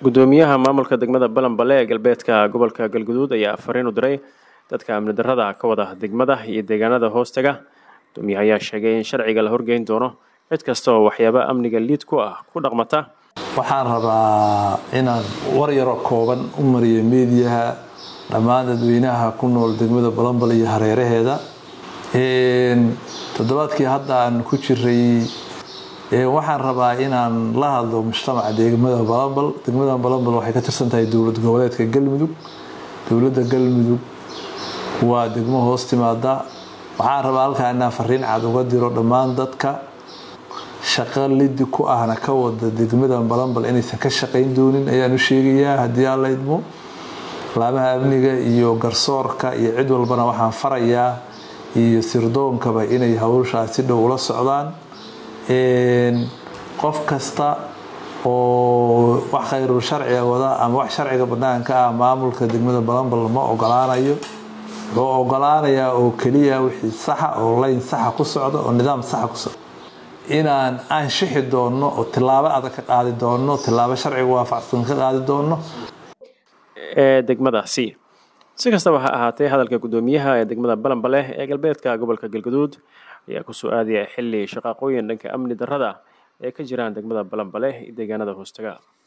gudoomiyaha maamulka degmada balanbale ee galbeedka gobolka galguduud ayaa fariin u diray dadka amni darrada ka wada degmada iyo deegaanada hoostaga gudoomiyaha ayaa sheegay in sharciga la horgeyn doono cid kasta oo waxyaaba amniga liid ku ah ku dhaqmata waxaan rabaa inaan war yaroo kooban u mariyo meediyaha dhammaan dadweynaha ku nool degmada balanbal iyo hareeraheeda toddobaadkii hadda aan ku jiray waxaan rabaa inaan la hadlo mujtamaca degmada balanbal degmada balanbal waxay ka tirsan tahay dowlad goboleedka galmudug dowladda galmudug waa degmo hoos timaada waxaan rabaa halkaa inaan fariin cad uga diro dhammaan dadka shaqo lidi ku ahna ka wada degmadan balanbal inaysan ka shaqayn doonin ayaan u sheegayaa haddii aan la idmo laamaha amniga iyo garsoorka iyo cid walbana waxaan farayaa iyo sirdoonkaba inay hawshaas si dhow ula socdaan qof kasta oo wax khayrul sharciga wada ama wax sharciga banaanka ah maamulka degmada balanbal ma ogolaanayo wuxuu ogolaanayaa oo keliya wixii saxa oo layn saxa ku socda oo nidaam saxa ku socda inaan aanshixi doonno oo tilaabo adag ka qaadi doonno tilaabo sharciga waafaqsan ka qaadi doonno ee degmadaasi si kastaba ha ahaatee hadalka gudoomiyaha ee degmada balanbale ee galbeedka gobolka galguduud ayaa ku soo aadaya xilli shaqaaqooyin dhanka amni darrada ee ka jiraan degmada balanbale iyo deegaanada hoostaga